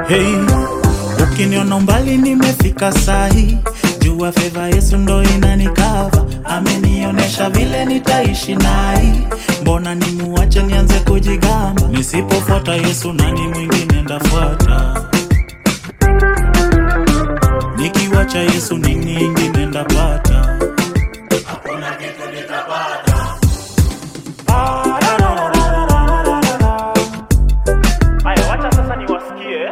Hey, ukiniona mbali nimefika sahi, jua feva Yesu ndo inanikava, amenionyesha vile nitaishi nai. Mbona nimuache nianze kujigamba? Nisipofuata Yesu nani mwingine ndafuata? Nikiwacha Yesu nini ingine ndapata? Haya, wacha sasa niwasikie.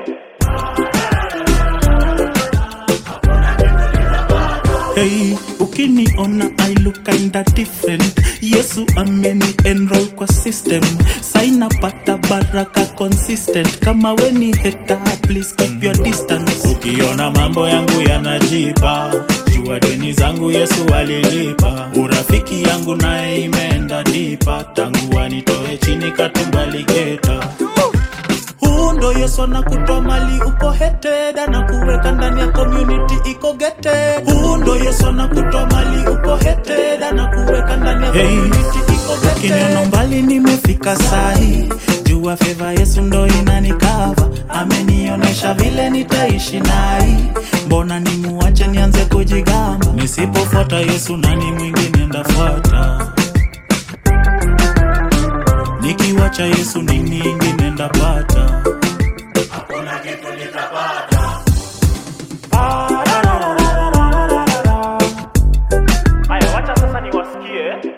Hey, ukiniona I look kinda different. Yesu ameni enroll kwa system, sainapata baraka consistent. Kama weni heta, please keep your distance. Ukiona mambo yangu yanajipa, jua deni zangu Yesu alilipa. Urafiki yangu naye imeenda dipa, tangu anitoe chini katumbaligeta huu ndo Yesu anakutoa mali uko heted, anakuweka ndani ya community iko gated. Huu ndo Yesu anakutoa mali uko heted, anakuweka ndani ya community iko gated. Ukiniona mbali nimefika sahi, jua feva Yesu ndo inanikava, amenionyesha vile nitaishi nai. Mbona nimuache nianze kujigamba? Nisipofuata Yesu nani mwingine ndafuata? Nikiwacha Yesu nini ingine ndapata? Haya, wacha sasa niwasikie.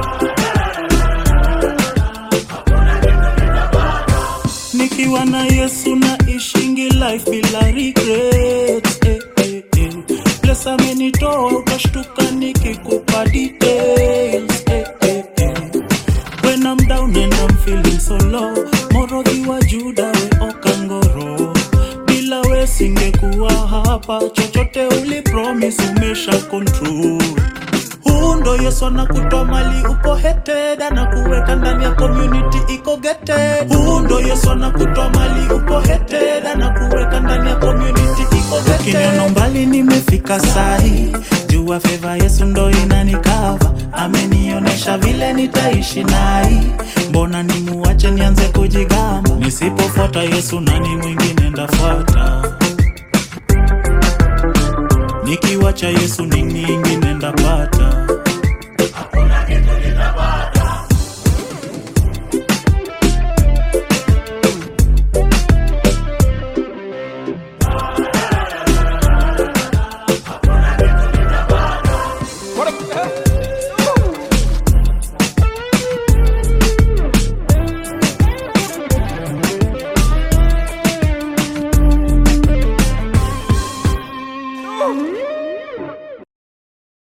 Nikiwa na Yesu na ishingi life bila regrets eh, eh, eh. Bless amenitoa ukashtuka nikikupa details eh, eh, eh. When I'm down and I'm feeling so low Morodhi wa Juda we Okangoro Bila we singekuwa hapa Chochote ulipromise umesha control huu ndo Yesu anakutoa mali uko heted, anakuweka ndani ya community iko gated. Huu ndo Yesu anakutoa mali uko heted, anakuweka ndani ya community iko gated. Ukiniona mbali nimefika sahi, jua feva Yesu ndo inanikava, amenionyesha vile nitaishi nai. Mbona nimuache nianze kujigamba? Nisipofuata Yesu nani mwingine ndafuata? Nikiwacha Yesu nini ingine ndapata?